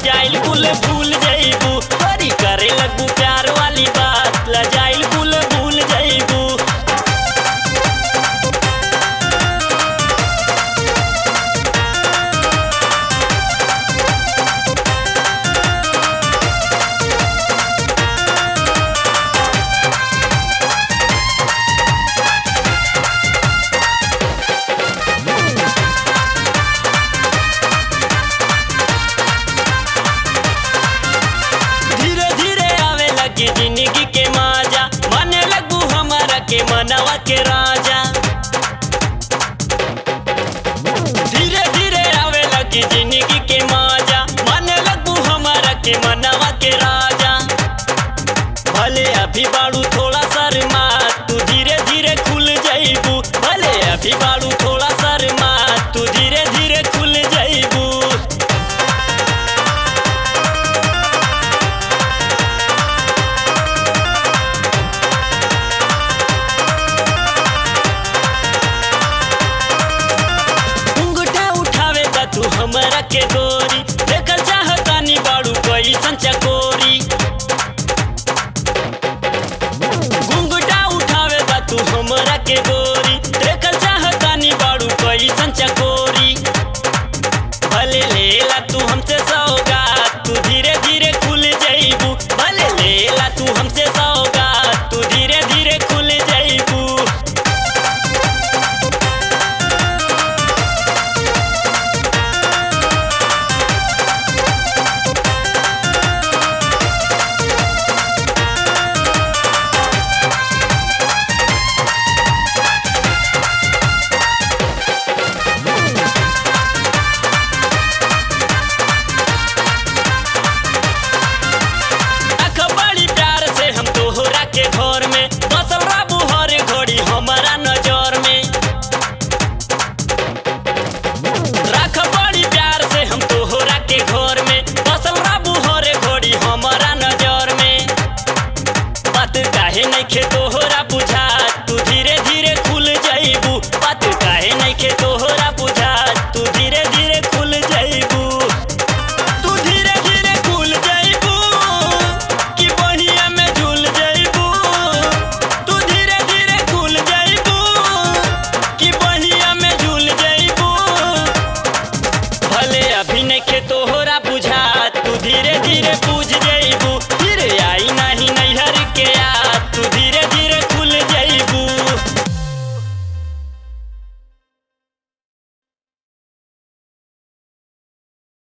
लजाइल कुल भूल जइबू बड़ी करे लगू प्यार वाली बात लजाइल कुल भूल जइबू धीरे धीरे आवे लगी जिंदगी के माजा माने लगू हमारा के मनवा के राजा धीरे धीरे आवे लगी जिंदगी के माजा माने लगू हमारा के मनवा के राजा भले अभी बाड़ू थोड़ा शर्मा तू धीरे धीरे खुल जाइबू भले अभी बाड़ू